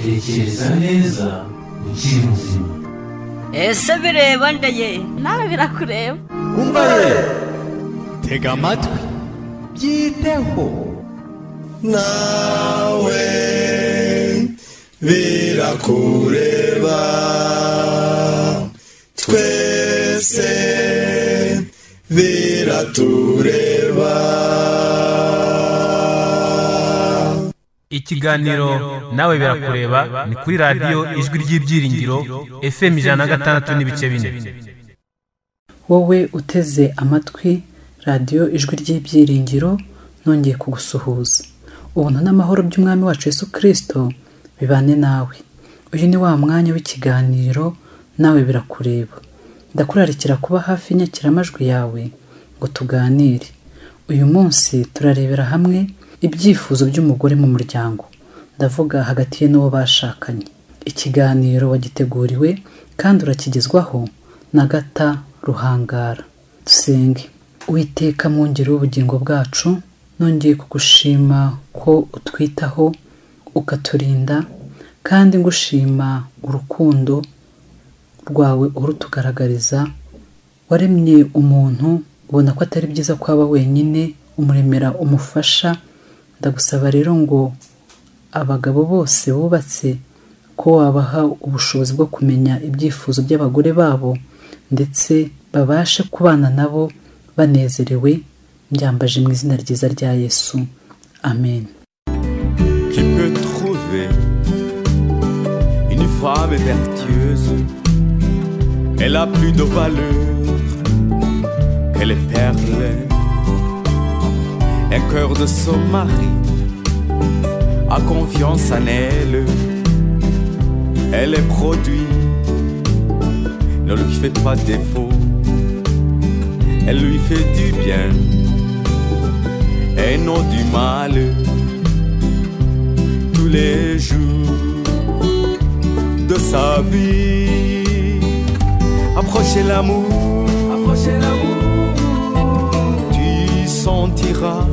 tekereza neza ukiri muzima ese bireba ndeye nawe birakureba umva ye tega amatwi byiteho nawe birakureba twese biratureba ikiganiro nawe birakureba ni kuri radiyo ijwi ry'ibyiringiro fm ijana na gatandatu n'ibice bine wowe uteze amatwi radiyo ijwi ry'ibyiringiro nongeye kugusuhuza ubuntu n'amahoro by'umwami wacu yesu kirisito bibane nawe uyu ni wa mwanya w'ikiganiro nawe birakureba ndakurarikira kuba hafi y'inyakiramajwi yawe ngo tuganire uyu munsi turarebera hamwe ibyifuzo by'umugore mu muryango ndavuga hagati ye n'uwo bashakanye ikiganiro wagiteguriwe kandi urakigezwaho na gata ruhangara dusenge witeka mwongere w'ubugingo bwacu nongeye kugushima ko utwitaho ukaturinda kandi ngushima urukundo rwawe urutugaragariza waremye umuntu ubona ko atari byiza ko aba wenyine umuremera umufasha ndagusaba rero ngo abagabo bose bubatse ko wabaha ubushobozi bwo kumenya ibyifuzo by'abagore babo ndetse babashe kubana nabo banezerewe byambaje mu izina ryiza rya yesu amen qui peut trouver une femme vertueuse. Elle a plus de valeur que les perles. Un cœur de son mari a confiance en elle. Elle est produit, ne lui fait pas défaut. Elle lui fait du bien et non du mal tous les jours de sa vie. Approchez l'amour, approchez l'amour. Tu sentiras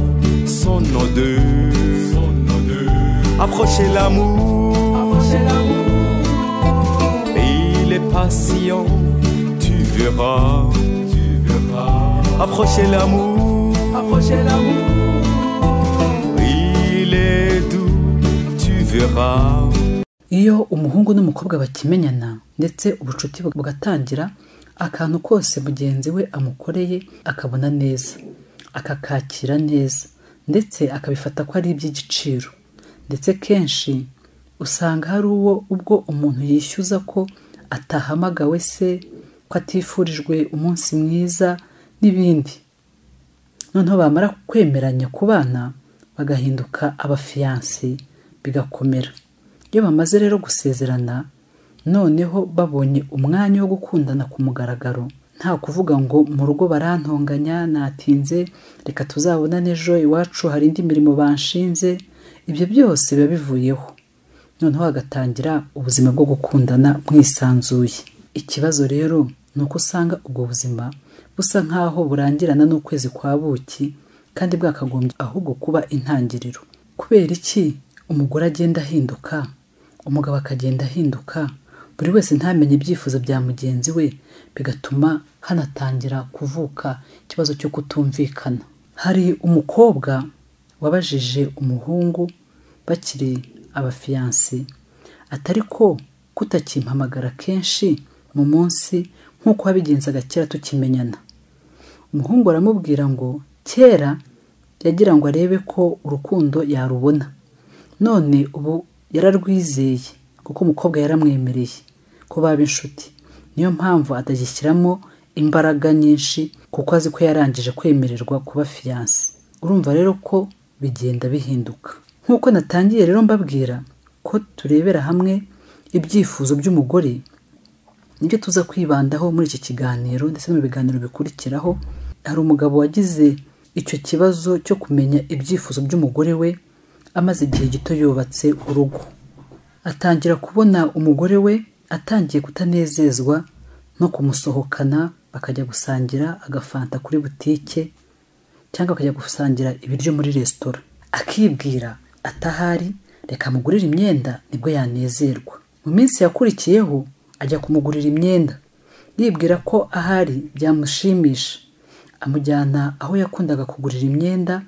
son odeur, son odeur. Approchez l'amour, approchez l'amour. Et il est patient, tu verras, tu verras. Approchez l'amour, approchez l'amour. Il est doux, tu verras. iyo umuhungu n'umukobwa bakimenyana ndetse ubucuti bugatangira akantu kose mugenzi we amukoreye akabona neza akakakira neza ndetse akabifata ko ari iby'igiciro ndetse kenshi usanga hari uwo ubwo umuntu yishyuza ko atahamagawe se ko atifurijwe umunsi mwiza n'ibindi noneho bamara kwemeranya kubana bagahinduka abafiyansi bigakomera iyo bamaze rero gusezerana noneho babonye umwanya wo gukundana ku mugaragaro nta kuvuga ngo mu rugo barantonganya natinze reka tuzabonane ejo iwacu hari indi mirimo banshinze ibyo byose biba bivuyeho noneho hagatangira ubuzima bwo gukundana mwisanzuye ikibazo rero ni uko usanga ubwo buzima busa nk'aho burangirana n'ukwezi kwa buki kandi bwakagombye ahubwo kuba intangiriro kubera iki umugore agenda ahinduka umugabo akagenda ahinduka buri wese ntamenye ibyifuzo bya mugenzi we bigatuma hanatangira kuvuka ikibazo cyo kutumvikana hari umukobwa wabajije umuhungu bakiri abafiyansi atari ko kutakimpamagara kenshi mu munsi nk'uko wabigenzaga kera tukimenyana umuhungu aramubwira ngo kera yagira ngo arebe ko urukundo yarubona none ubu yararwizeye kuko umukobwa yaramwemereye ko baba inshuti niyo mpamvu atagishyiramo imbaraga nyinshi kuko azi ko yarangije kwemererwa kuba fiyanse urumva rero ko bigenda bihinduka nk'uko natangiye rero mbabwira ko turebera hamwe ibyifuzo by'umugore nibyo tuza kwibandaho muri iki kiganiro ndetse no mu biganiro bikurikiraho hari umugabo wagize icyo kibazo cyo kumenya ibyifuzo by'umugore we amaze igihe gito yubatse urugo atangira kubona umugore we atangiye kutanezezwa no kumusohokana bakajya gusangira agafanta kuri butike cyangwa bakajya gusangira ibiryo muri resitora akibwira atahari reka amugurire imyenda nibwo yanezerwa mu minsi yakurikiyeho ajya kumugurira imyenda yibwira ko ahari byamushimisha amujyana aho yakundaga kugurira imyenda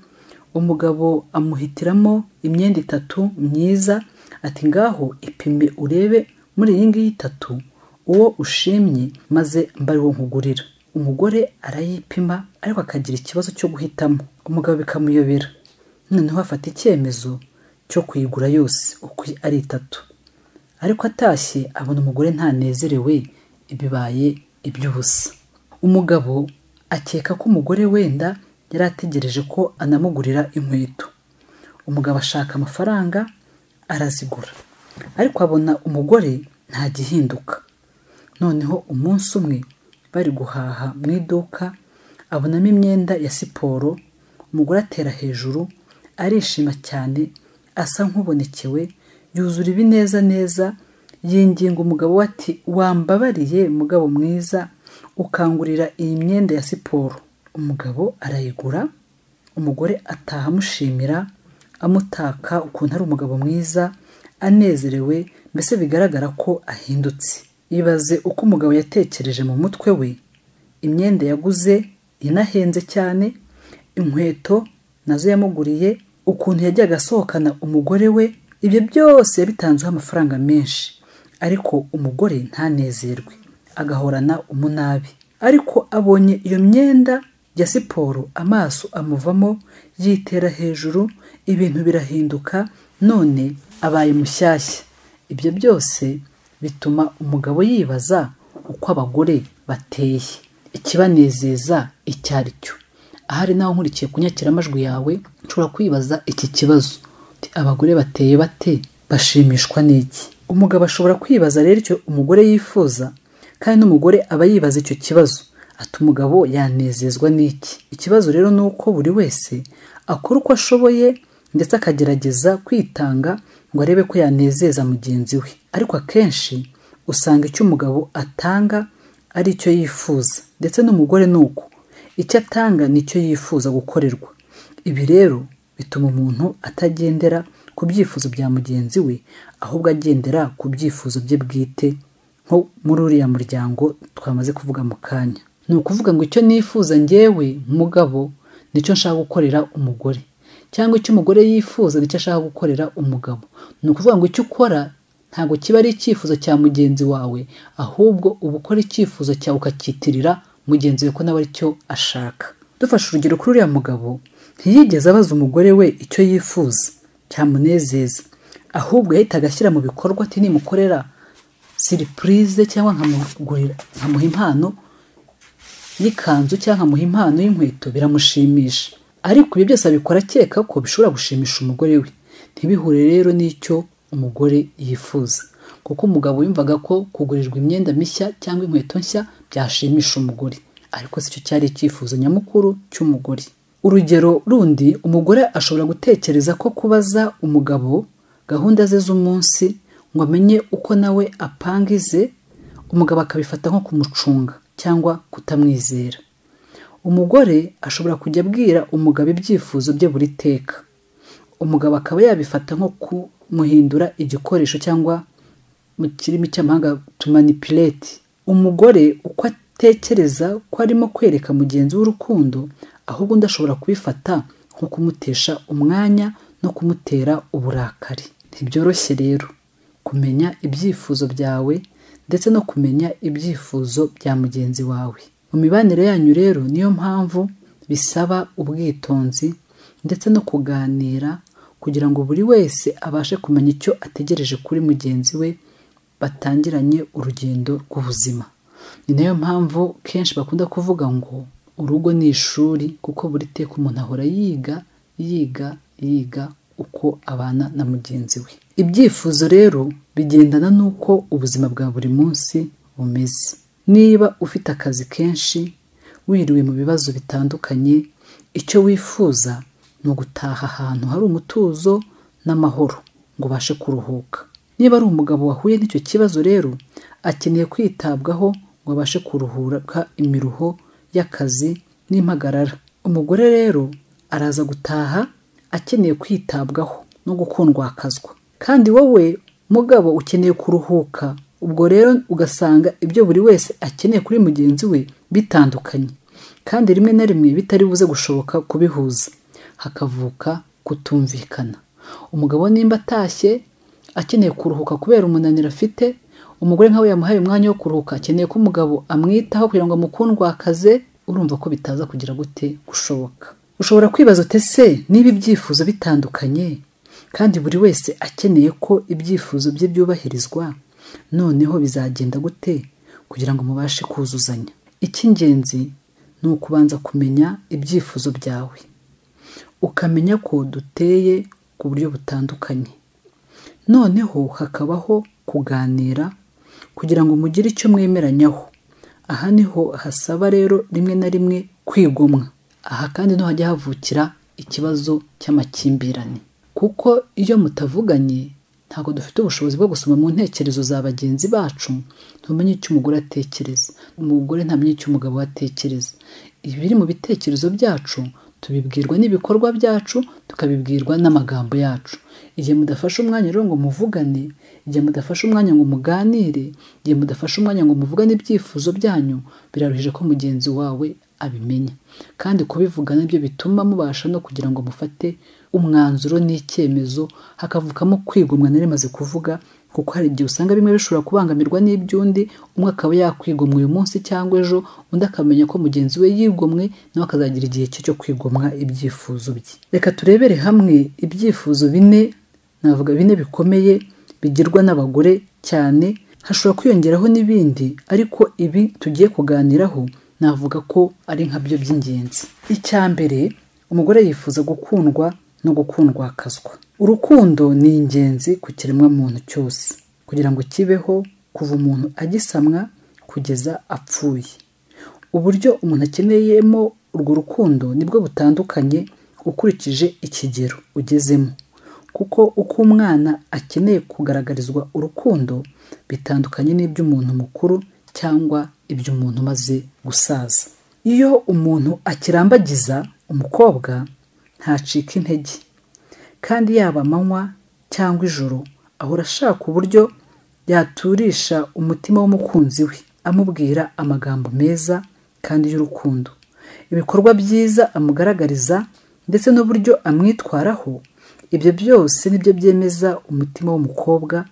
umugabo amuhitiramo imyenda itatu myiza ati ngaho ipime urebe muri iyi ngiyi itatu uwo ushimye maze mba ari wo nkugurira umugore arayipima ariko akagira ikibazo cyo guhitamo umugabo bikamuyobera noneho afata icyemezo cyo kuyigura yose uko ari itatu ariko atashye abona umugore ntanezerewe bibaye iby'ubusa umugabo akeka ko umugore wenda yari ategereje ko anamugurira inkweto umugabo ashaka amafaranga arazigura ariko abona umugore nta gihinduka noneho umunsi umwe bari guhaha mu iduka abonamo imyenda ya siporo umugore atera hejuru arishima cyane asa nk'ubonekewe yuzura ibineza neza yinginga umugabo we ati wambabariye mugabo mwiza ukangurira iyi myenda ya siporo umugabo arayigura umugore ataha amushimira amutaka ukuntu ari umugabo mwiza anezerewe mbese bigaragara ko ahindutse ibaze uko umugabo yatekereje mu mutwe we imyenda yaguze inahenze cyane inkweto nazo yamuguriye ukuntu yajyaga asohokana umugore we ibyo byose yabitanzeho amafaranga menshi ariko umugore ntanezerwe agahorana umunabi ariko abonye iyo myenda ya siporo amaso amuvamo yitera hejuru ibintu birahinduka none abaye mushyashya ibyo byose bituma umugabo yibaza uko abagore bateye ikibanezeza icyo ari cyo ahari nawe nkurikiye ku nyakiramajwi yawe nshobora kwibaza iki kibazo Ati, abagore bateye bate bashimishwa n'iki umugabo ashobora kwibaza rero icyo umugore yifuza kandi n'umugore aba yibaza icyo kibazo ati umugabo yanezezwa n'iki ikibazo rero ni uko buri wese akora uko ashoboye ndetse akagerageza kwitanga ngo arebe ko yanezeza mugenzi we ariko akenshi usanga icyo umugabo atanga ari icyo yifuza ndetse n'umugore ni uko icyo atanga nicyo yifuza gukorerwa ibi rero bituma umuntu atagendera ku byifuzo bya mugenzi we ahubwo agendera ku byifuzo bye bwite nko muri uriya muryango twamaze kuvuga mu kanya ni ukuvuga ngo icyo nifuza ngewe mugabo nicyo nshaka gukorera umugore cyangwa icyo umugore yifuza nicyo ashaka gukorera umugabo ni ukuvuga ngo icyo ukora ntabwo kiba ari icyifuzo cya mugenzi wawe ahubwo uba ukora icyifuzo cyawe ukacyitirira mugenzi we ko nawe ari cyo ashaka dufashe urugero kuri uriya mugabo ntiyigeze abaza umugore we icyo yifuza cyamunezeza ahubwo yahitaga ashyira mu bikorwa ati nimukorera siripurize cyangwa nkamugurira nkamuha impano y'ikanzu cyangwa nkamuha impano y'inkweto biramushimisha ariko ibi byose abikora akeka ko bishobora gushimisha umugore we ntibihure rero n'icyo umugore yifuza kuko umugabo yumvaga ko kugurirwa imyenda mishya cyangwa inkweto nshya byashimisha umugore ariko si cyo cyari icyifuzo nyamukuru cy'umugore urugero rundi umugore ashobora gutekereza ko kubaza umugabo gahunda ze z'umunsi ngo amenye uko nawe apanga ize umugabo akabifata nko kumucunga cyangwa kutamwizera umugore ashobora kujya abwira umugabo ibyifuzo bye buri teka umugabo akaba yabifata nko kumuhindura igikoresho cyangwa mu kirimi cy'amahanga tumanipuleti umugore uko atekereza ko arimo kwereka mugenzi w'urukundo ahubwo undi ashobora kubifata nko kumutesha umwanya no kumutera uburakari ntibyoroshye rero kumenya ibyifuzo byawe ndetse no kumenya ibyifuzo bya mugenzi wawe mu mibanire yanyu rero niyo mpamvu bisaba ubwitonzi ndetse no kuganira kugira ngo buri wese abashe kumenya icyo ategereje kuri mugenzi we batangiranye urugendo rw'ubuzima ni nayo mpamvu kenshi bakunda kuvuga ngo urugo ni ishuri kuko buri teka umuntu ahora yiga yiga yiga uko abana na mugenzi we ibyifuzo rero bigendana n'uko ubuzima bwa buri munsi bumeze niba ufite akazi kenshi wiriwe mu bibazo bitandukanye icyo wifuza ni ugutaha ahantu hari umutuzo n'amahoro ngo ubashe kuruhuka niba ari umugabo wahuye n'icyo kibazo rero akeneye kwitabwaho ngo abashe kuruhuka imiruho y'akazi n'impagarara umugore rero araza gutaha akeneye kwitabwaho no gukundwakazwa kandi wowe mugabo ukeneye kuruhuka ubwo rero ugasanga ibyo buri wese akeneye kuri mugenzi we bitandukanye kandi rimwe na rimwe bitari buze gushoboka kubihuza hakavuka kutumvikana umugabo nimba atashye akeneye kuruhuka kubera umunaniro afite umugore nkawe yamuhaye umwanya wo kuruhuka akeneye ko umugabo amwitaho kugira ngo amukundwakaze urumva ko bitaza kugira gute gushoboka ushobora kwibaza ute se niba ibyifuzo bitandukanye kandi buri wese akeneye ko ibyifuzo bye byubahirizwa noneho bizagenda gute kugira ngo mubashe kuzuzanya icy'ingenzi ni ukubanza kumenya ibyifuzo byawe ukamenya ko duteye ku buryo butandukanye noneho hakabaho kuganira kugira ngo mugire icyo mwemeranyaho aha niho hasaba rero rimwe na rimwe kwigomwa aha kandi niho hajya havukira ikibazo cy'amakimbirane kuko iyo mutavuganye ntabwo dufite ubushobozi bwo gusoma mu ntekerezo za bagenzi bacu ntumenye icyo umugore atekereza umugore ntamenye icyo umugabo atekereza ibiri mu bitekerezo byacu tubibwirwa n'ibikorwa byacu tukabibwirwa n'amagambo yacu igihe mudafashe umwanya rero ngo muvugane igihe mudafashe umwanya ngo muganire igihe mudafashe umwanya ngo muvugane ibyifuzo byanyu biraruhije ko mugenzi wawe abimenya kandi kubivuga nabyo bituma mubasha no kugira ngo mufate umwanzuro n'icyemezo hakavukamo kwigomwa nari maze kuvuga kuko hari igihe usanga bimwe bishobora kubangamirwa n'iby'undi umwe akaba yakwigomwa uyu munsi cyangwa ejo undi akamenya ko mugenzi we yigomwe nawe akazagira igihe cye cyo kwigomwa ibyifuzo bye reka turebere hamwe ibyifuzo bine navuga bine bikomeye bigirwa n'abagore cyane hashobora kwiyongeraho n'ibindi ariko ibi tugiye kuganiraho navuga ko ari nkabyo by'ingenzi icya mbere umugore yifuza gukundwa no gukundwakazwa urukundo ni ingenzi ku kiremwamuntu cyose kugira ngo kibeho kuva umuntu agisamwa kugeza apfuye uburyo umuntu akeneyemo urwo rukundo nibwo butandukanye ukurikije ikigero ugezemo kuko uko umwana akeneye kugaragarizwa urukundo bitandukanye n'iby'umuntu mukuru cyangwa iby'umuntu umaze gusaza iyo umuntu akirambagiza umukobwa ntacika intege kandi yaba amanywa cyangwa ijoro ahora ashaka uburyo yaturisha umutima w'umukunzi we amubwira amagambo meza kandi y'urukundo ibikorwa byiza amugaragariza ndetse n'uburyo amwitwaraho ibyo byose nibyo byemeza umutima w'umukobwa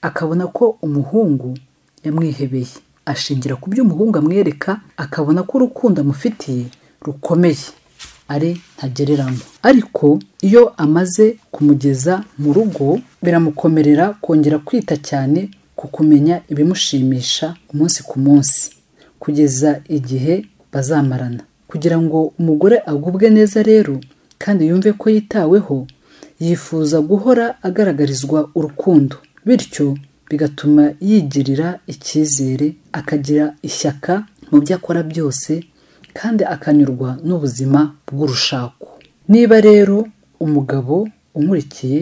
akabona ko umuhungu yamwihebeye ashingira ku byo umuhungu amwereka akabona ko urukundo amufitiye rukomeye ari ntagereranywa ariko iyo amaze kumugeza mu rugo biramukomerera kongera kwita cyane ku kumenya ibimushimisha umunsi ku munsi kugeza igihe bazamarana kugira ngo umugore agubwe neza rero kandi yumve ko yitaweho yifuza guhora agaragarizwa urukundo bityo bigatuma yigirira icyizere akagira ishyaka mu byo akora byose kandi akanyurwa n'ubuzima bw'urushako niba rero umugabo umurikiye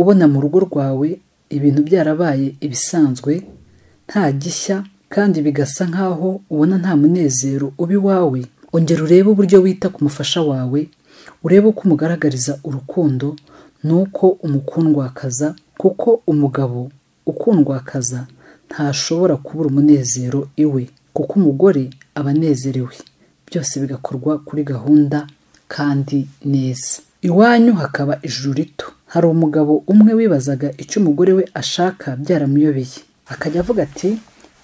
ubona mu rugo rwawe ibintu byarabaye ibisanzwe nta gishya kandi bigasa nk'aho ubona nta munezero uba iwawe ongera urebe uburyo wita ku mufasha wawe urebe uko umugaragariza urukundo nuko umukundwakaza kuko umugabo ukundwakaza ntashobora kubura umunezero iwe kuko umugore aba anezerewe byose bigakorwa kuri gahunda kandi neza iwanyu hakaba ijuru rito hari umugabo umwe wibazaga icyo umugore we ashaka byaramuyobeye akajya avuga ati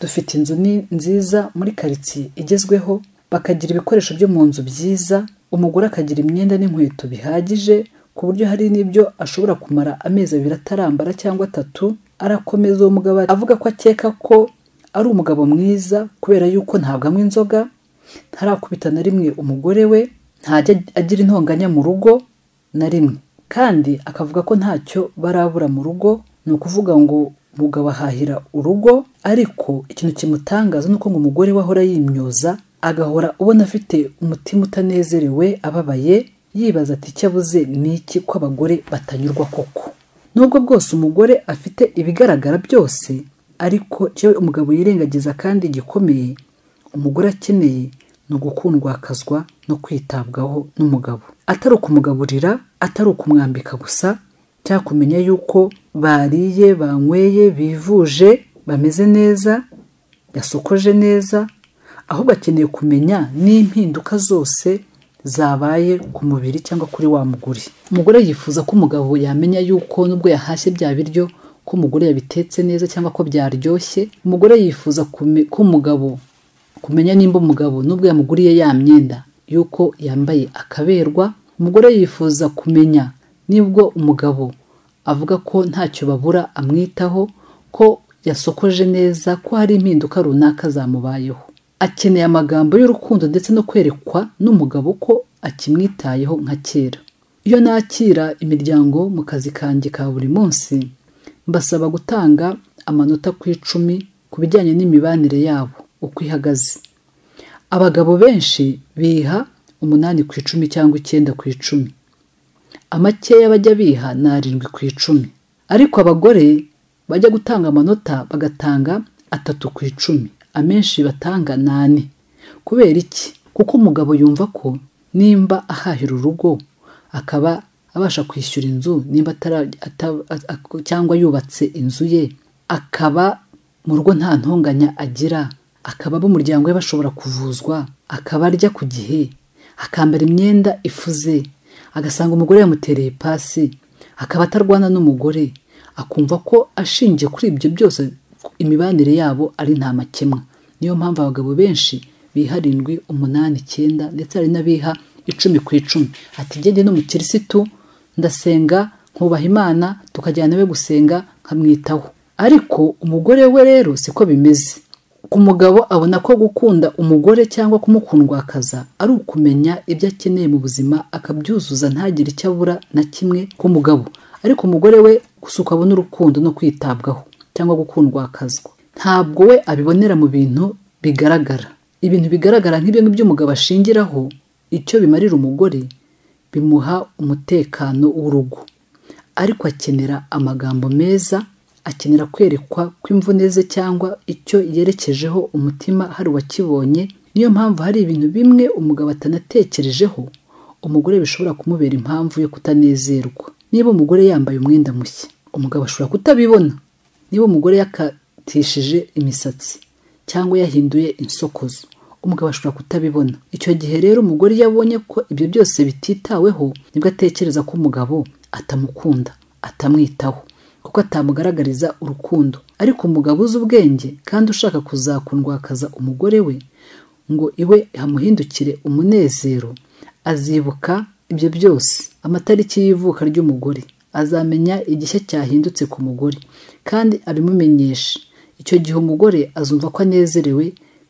dufite inzu nziza muri karitsiye igezweho bakagira ibikoresho byo mu nzu byiza umugore akagira imyenda n'inkweto bihagije ku buryo hari n'ibyo ashobora kumara amezi abiri atarambara cyangwa atatu arakomeza uwo mugabo avuga ko akeka ko ari umugabo mwiza kubera yuko ntabwo anywa inzoga ntarakubita na rimwe umugore we ntajya agira intonganya mu rugo na rimwe kandi akavuga ko ntacyo barabura mu rugo ni ukuvuga ngo umugabo ahahira urugo ariko ikintu kimutangaza ni uko ngo umugore we ahora yimyoza agahora ubona afite umutima utanezerewe ababaye yibaza ati icyo abuze ni iki ko abagore batanyurwa koko nubwo bwose umugore afite ibigaragara byose ariko icyo umugabo yirengagiza kandi gikomeye umugore akeneye ni ugukundwakazwa no kwitabwaho n'umugabo atari ukumugaburira atari ukumwambika gusa cyakumenya yuko bariye banyweye bivuje bameze neza yasokoje neza ahubwo akeneye kumenya n'impinduka zose zabaye ku mubiri cyangwa kuri wa mugore umugore yifuza ko umugabo yamenya yuko nubwo yahashye bya biryo ko umugore yabitetse neza cyangwa ko byaryoshye umugore yifuza kume- ko umugabo kumenya nimba umugabo nubwo yamuguriye ya myenda yuko yambaye akaberwa umugore yifuza kumenya nibwo umugabo avuga ko ntacyo babura amwitaho ko yasokoje neza ko hari impinduka runaka zamubayeho akeneye amagambo y'urukundo ndetse no kwerekwa n'umugabo ko akimwitayeho nka kera iyo nakira imiryango mu kazi kanjye ka buri munsi mbasaba gutanga amanota ku icumi ku bijyanye n'imibanire yabo uko ihagaze abagabo benshi biha umunani ku icumi cyangwa icyenda ku icumi amakeya bajya biha ni arindwi ku icumi ariko abagore bajya gutanga amanota bagatanga atatu ku icumi amenshi batanga ni ane kubera iki kuko umugabo yumva ko nimba ahahira urugo akaba abasha kwishyura inzu nimba atara- ata- a- a- cyangwa yubatse inzu ye akaba mu rugo nta ntonganya agira akaba ab'umuryango we bashobora kuvuzwa akaba arya ku gihe akambara imyenda ifuze agasanga umugore yamutereye pasi akaba atarwana n'umugore akumva ko ashingiye kuri ibyo byose imibanire yabo ari nta makemwa niyo mpamvu abagabo benshi biha arindwi umunani icyenda ndetse hari n'abiha icumi ku icumi ati njye ndi n'umukirisitu ndasenga nkubaha imana tukajyana we gusenga nkamwitaho ariko umugore we rero siko bimeze ku mugabo abona ko gukunda umugore cyangwa kumukundwakaza ari ukumenya ibyo akeneye mu buzima akabyuzuza ntagire icyo abura na kimwe k'umugabo ariko umugore we gusa ukabona urukundo no kwitabwaho cyangwa gukundwakazwa ntabwo we abibonera mu bintu bigaragara ibintu bigaragara nk'ibyo ngibyo umugabo ashingiraho icyo bimarira umugore bimuha umutekano w'urugo ariko akenera amagambo meza akenera kwerekwa kw'imvune ze cyangwa icyo yerekejeho umutima hari uwakibonye niyo mpamvu hari ibintu bimwe umugabo atanatekerejeho umugore bishobora kumubera impamvu yo kutanezerwa niba umugore yambaye umwenda mushya umugabo ashobora kutabibona niba umugore yakatishije imisatsi cyangwa yahinduye insokozo umugabo ashobora kutabibona icyo gihe rero umugore iyo abonye ko ibyo byose bititaweho nibwo atekereza ko umugabo atamukunda atamwitaho kuko atamugaragariza urukundo ariko umugabo uzi ubwenge kandi ushaka kuzakundwakaza umugore we ngo iwe hamuhindukire umunezero azibuka ibyo byose amatariki y'ivuka ry'umugore azamenya igishya cyahindutse ku mugore kandi abimumenyeshe icyo gihe umugore azumva ko anezerewe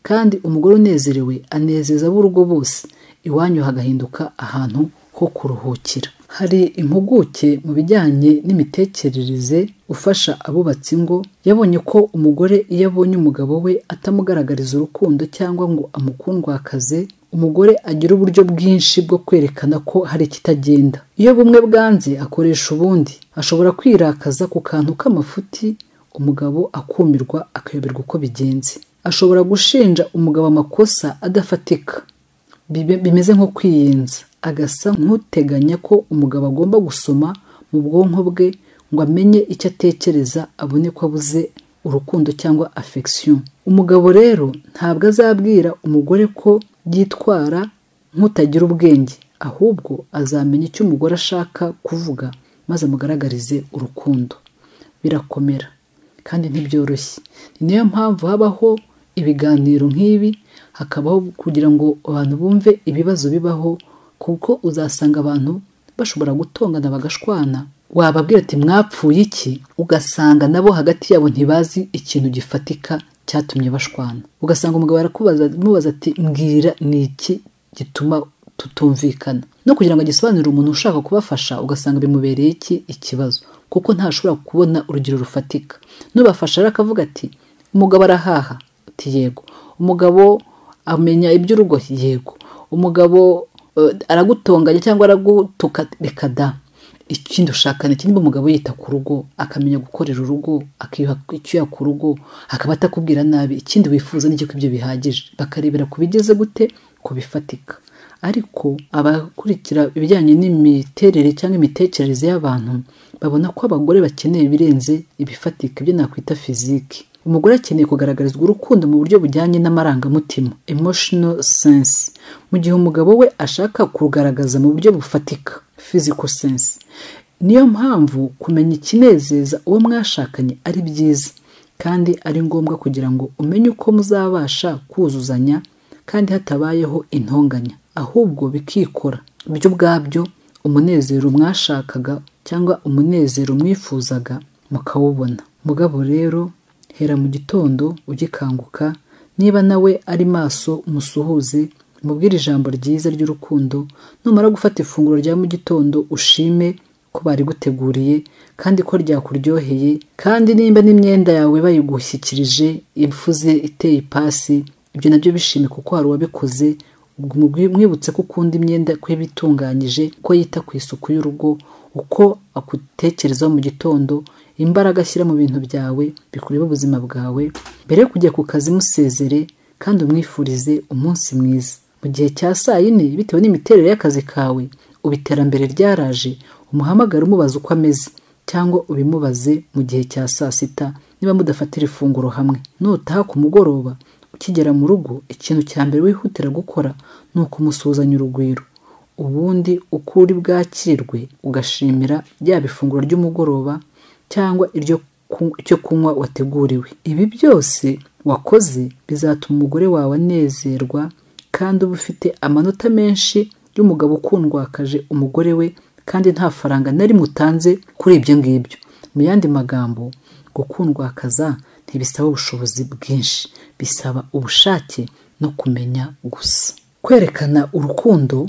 kandi umugore unezerewe anezeza ab'urugo bose iwanyu hagahinduka ahantu ho kuruhukira hari impuguke mu bijyanye n'imitekerereze ufasha abubatsi ingo yabonye ko umugore iyo abonye umugabo we atamugaragariza urukundo cyangwa ngo amukundwakaze umugore agira uburyo bwinshi bwo kwerekana ko hari ikitagenda iyo bumwe bwanze akoresha ubundi ashobora kwirakaza ku kantu k'amafuti umugabo akumirwa akayoberwa uko bigenze ashobora gushinja umugabo amakosa adafatika Bibe- bimeze nko kwiyenza agasa nk'uteganya ko umugabo agomba gusoma mu bwonko bwe ngo amenye icyo atekereza abone ko abuze urukundo cyangwa affection umugabo rero ntabwo azabwira umugore ko yitwara nk'utagira ubwenge ahubwo azamenya icyo umugore ashaka kuvuga maze amugaragarize urukundo birakomera kandi ntibyoroshye ni nayo mpamvu habaho ibiganiro nk'ibi hakabaho kugira ngo abantu bumve ibibazo bibaho kuko uzasanga abantu bashobora gutongana bagashwana wababwira ati mwapfuye iki ugasanga nabo hagati yabo ntibazi ikintu gifatika cyatumye bashwana ugasanga umugabo arakubaza amubaza ati mbwira ni iki gituma tutumvikana no kugira ngo agisobanurire umuntu ushaka kubafasha ugasanga bimubereye iki ikibazo kuko ntashobora kubona urugero rufatika nubafasha rero akavuga ati umugabo arahaha ati yego umugabo amenya iby'urugo yego umugabo eh, aragutonganya cyangwa aragutuka reka da ikindi ushaka ni iki? Niba umugabo yita ku rugo akamenya gukorera urugo akiyuha icyuya ku rugo akaba atakubwira nabi ikindi wifuza n'icyo ibyo bihagije bakarebera ku bigeze gute ku bifatika ariko abakurikira ibijyanye n'imiterere cyangwa imitekerereze y'abantu babona ko abagore bakeneye ibirenze ibifatika ibyo nakwita fiziki umugore akeneye kugaragarizwa urukundo mu buryo bujyanye n'amarangamutima emotional sense mu gihe umugabo we ashaka kugaragaza mu buryo bufatika physical sense niyo mpamvu kumenya ikinezeza uwo mwashakanye ari byiza kandi ari ngombwa kugira ngo umenye uko muzabasha kuzuzanya kandi hatabayeho intonganya ahubwo bikikora ibyo ubwabyo umunezero mwashakaga cyangwa umunezero mwifuzaga mukawubona mugabo rero hera mu gitondo ugikanguka niba nawe ari maso umusuhuze mubwire ijambo ryiza ry'urukundo numara gufata ifunguro rya mu gitondo ushime ko bariguteguriye kandi ko ryakuryoheye kandi nimba n'imyenda yawe bayigushyikirije imfuze iteye ipasi ibyo nabyo bishime kuko hari uwabikoze mwibutse ko ukunda imyenda ko iba itunganyije ko yita ku isuku y'urugo uko akutekerezaho mu gitondo imbaraga ashyira mu bintu byawe bikureba ubuzima bwawe mbere yo kujya ku kazi musezere kandi umwifurize umunsi mwiza mu gihe cya saa yine bitewe n'imiterere y'akazi kawe ubu iterambere ryaraje umuhamagare umubaza uko ameze cyangwa ubimubaze mu gihe cya saa sita niba mudafatira ifunguro hamwe nutaha ku mugoroba ukigera mu rugo ikintu cya mbere wihutira gukora ni ukumusuhuzanya urugwiro ubundi uko uri bwakirwe ugashimira yaba ifunguro ry'umugoroba cyangwa icyo kunywa wateguriwe ibi byose wakoze bizatuma umugore wawe anezerwa kandi uba ufite amanota menshi y'umugabo ukundwakaje umugore we kandi nta faranga na rimwe utanze kuri ibyo ngibyo mu yandi magambo gukundwakaza ntibisaba ubushobozi bwinshi bisaba ubushake no kumenya gusa kwerekana urukundo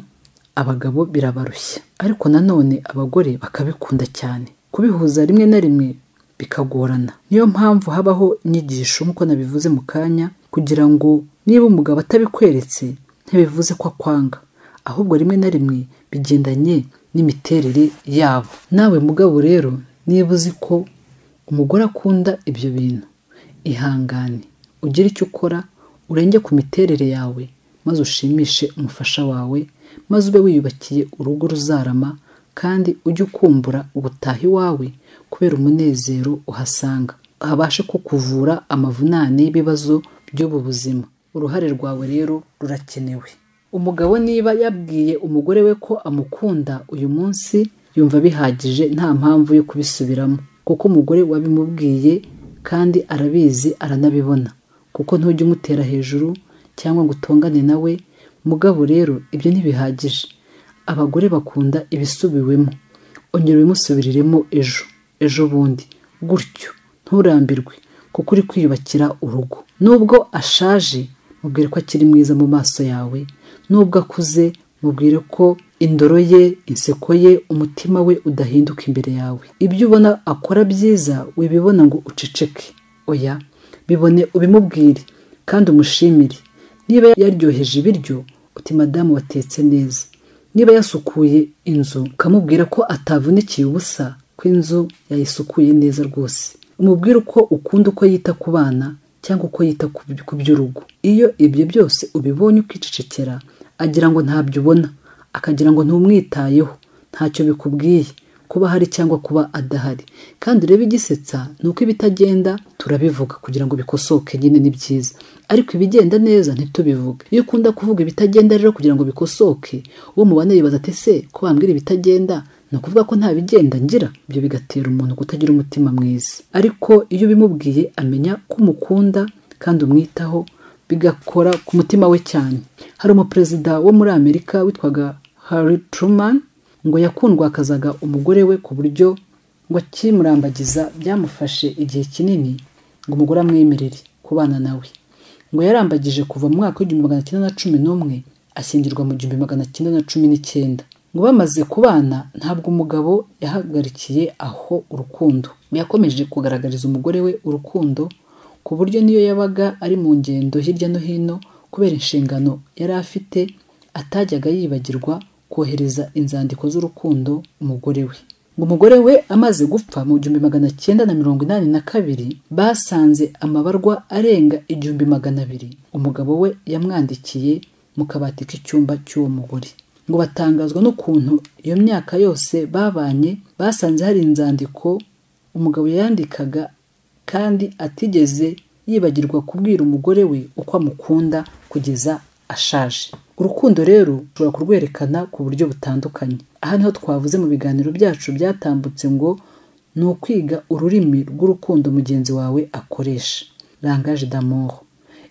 abagabo birabarushya ariko nanone abagore bakabikunda cyane kubihuza rimwe na rimwe bikagorana niyo mpamvu habaho inyigisho nk'uko nabivuze mu kanya kugira ngo niba umugabo atabikweretse ntibivuze ko akwanga ahubwo rimwe na rimwe bigendanye n'imiterere yabo nawe mugabo rero niba uzi ko umugore akunda ibyo bintu ihangane ugire icyo ukora urenge ku miterere yawe maze ushimishe umufasha wawe maze ube wiyubakiye urugo ruzarama kandi ujye ukumbura gutaha iwawe kubera umunezero uhasanga habashe kukuvura amavunane y'ibibazo by'ubu buzima uruhare rwawe rero rurakenewe umugabo niba yabwiye umugore we ko amukunda uyu munsi yumva bihagije nta mpamvu yo kubisubiramo kuko umugore wabimubwiye kandi arabizi aranabibona kuko ntujya umutera hejuru cyangwa ngo utongane nawe mugabo rero ibyo ntibihagije abagore bakunda ibisubiwemo ongera ubimusubiriremo ejo ejo bundi gutyo nturambirwe kuko uri kwiyubakira urugo nubwo ashaje mubwire ko akiri mwiza mu maso yawe nubwo akuze mubwire ko indoro ye inseko ye umutima we udahinduka imbere yawe ibyo ubona akora byiza wibibona ngo uceceke oya bibone ubimubwire kandi umushimire niba yaryoheje ibiryo uti madamu watetse neza niba yasukuye inzu ukamubwira ko atavunikiye ubusa ko inzu yayisukuye neza rwose umubwire uko ukunda uko yita ku bana cyangwa uko yita ku by'urugo iyo ibyo byose ubibonye ukicecekera agira ngo ntabyo ubona akagira ngo ntumwitayeho ntacyo bikubwiye kuba hari cyangwa kuba adahari kandi urebe igisetsa ni uko ibitagenda turabivuga kugira ngo bikosoke nyine ni byiza ariko ibigenda neza ntitubivuge iyo ukunda kuvuga ibitagenda rero kugira ngo bikosoke uwo mubana yibaza ati se ko bambwira ibitagenda ni ukuvuga ko nta bigenda ngira ibyo bigatera umuntu kutagira umutima mwiza ariko iyo ubimubwiye amenya ko umukunda kandi umwitaho bigakora ku mutima we cyane hari umuperezida wo muri amerika witwaga Harry Truman ngo yakundwakazaga umugore we ku buryo ngo akimurambagiza byamufashe igihe kinini ngo umugore amwemerere kubana nawe ngo yarambagije kuva mu mwaka w'igihumbi magana cyenda na cumi n'umwe ashyingirwa mu gihumbi magana cyenda na cumi n'icyenda ngo bamaze kubana ntabwo umugabo yahagarikiye aho urukundo yakomeje kugaragariza umugore we urukundo ku buryo niyo yabaga ari mu ngendo hirya no hino kubera inshingano yari afite atajyaga yibagirwa kohereza inzandiko z'urukundo umugore we ngo umugore we amaze gupfa mu gihumbi magana cyenda na mirongo inani na kabiri basanze amabarwa arenga igihumbi magana abiri umugabo we yamwandikiye mu kabati k'icyumba cy'uwo mugore ngo batangazwa n'ukuntu iyo myaka yose babanye basanze hari inzandiko umugabo yandikaga kandi atigeze yibagirwa kubwira umugore we uko amukunda kugeza ashaje urukundo rero ushobora kurwerekana ku buryo butandukanye aha niho twavuze mu biganiro byacu byatambutse ngo ni ukwiga ururimi rw'urukundo mugenzi wawe akoresha langaje d'amour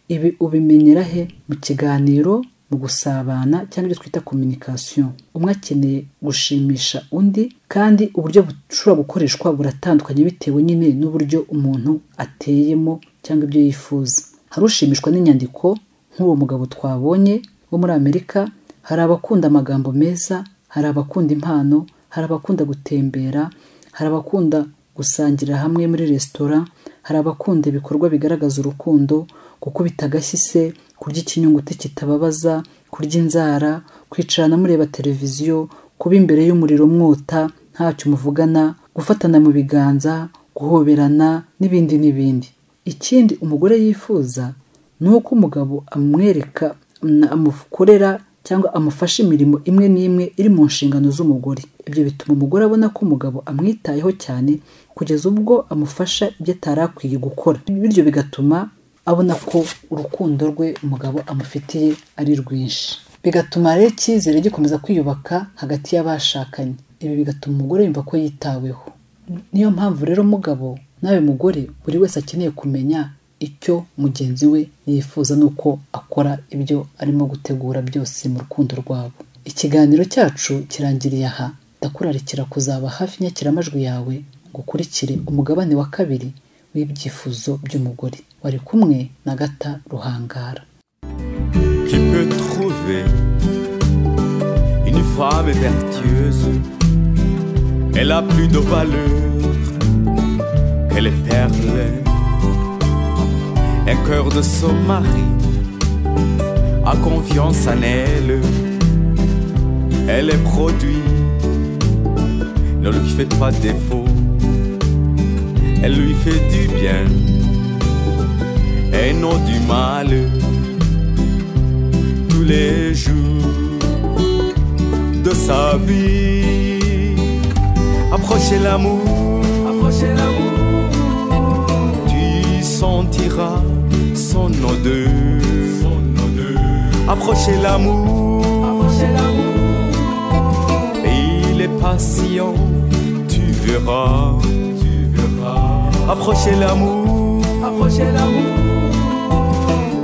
ibi ubimenyera he mu kiganiro mu gusabana cyangwa ibyo twita communication umwe akeneye gushimisha undi kandi uburyo bushobora gukoreshwa buratandukanye bitewe nyine n'uburyo umuntu ateyemo cyangwa ibyo yifuza hari ushimishwa n'inyandiko nk'uwo mugabo twabonye wo muri amerika hari abakunda amagambo meza hari abakunda impano hari abakunda gutembera hari abakunda gusangira hamwe muri resitora hari abakunda ibikorwa bigaragaza urukundo gukubita agashyi se kurya ikinyuguti kitababaza kurya inzara kwicarana mureba televiziyo kuba imbere y'umuriro mwota ntacyo muvugana gufatana mu biganza guhoberana n'ibindi n'ibindi ikindi umugore yifuza ni uko umugabo amwereka amukorera cyangwa amufasha imirimo imwe n'imwe iri mu nshingano z'umugore ibyo bituma umugore abona ko umugabo amwitayeho cyane kugeza ubwo amufasha ibyo atari akwiye gukora bityo bigatuma abona ko urukundo rwe umugabo amufitiye ari rwinshi bigatuma rero icyizere gikomeza kwiyubaka hagati y'abashakanye ibi bigatuma umugore yumva ko yitaweho niyo mpamvu rero umugabo nawe mugore buri wese akeneye kumenya icyo mugenzi we yifuza n'uko akora ibyo arimo gutegura byose mu rukundo rwabo ikiganiro cyacu kirangiriye aha ndakurarikira kuzaba hafi inyakiramajwi yawe ngo ukurikire umugabane wa kabiri w'ibyifuzo by'umugore wari kumwe na gata ruhangara qui peut trouver une femme vertueuse. Elle a plus de valeur que les perles. Un cœur de son mari a confiance en elle. Elle est produit, ne lui fait pas défaut. Elle lui fait du bien et non du mal tous les jours de sa vie. Approchez l'amour, approchez l'amour. Tu sentiras son odeur, son odeur. Approchez l'amour, approchez l'amour. Et il est patient, tu verras, tu verras. Approchez l'amour, approchez l'amour.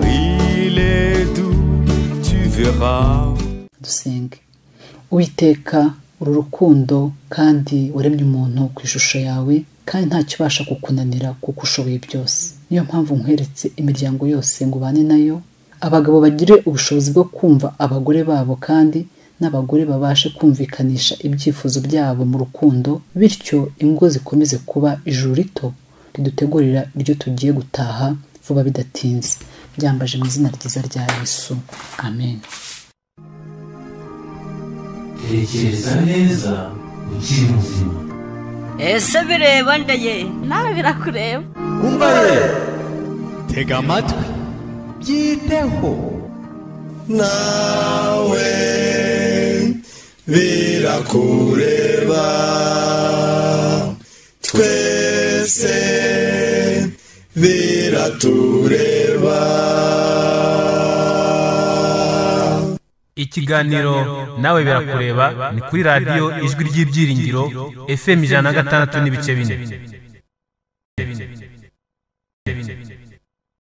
Il est doux, tu verras. dusenge uwiteka uru rukundo kandi waremye umuntu ku ishusho yawe kandi nta kibasha kukunanira kuko ushoboye byose niyo mpamvu nkweretse imiryango yose ngo ubane nayo abagabo bagire ubushobozi bwo kumva abagore babo kandi n'abagore babashe kumvikanisha ibyifuzo byabo mu rukundo bityo ingo zikomeze kuba ijuru rito ridutegurira iryo tugiye gutaha vuba bidatinze byambaje mu izina ryiza rya yesu amen tekereza neza ukiri muzima ese bireba ndaye nawe birakureba Umva ye, tega amatwi, byiteho. nawe birakureba twese biratureba ikiganiro nawe birakureba ni kuri radiyo ijwi ry'ibyiringiro fm ijana na gatandatu n'ibice bine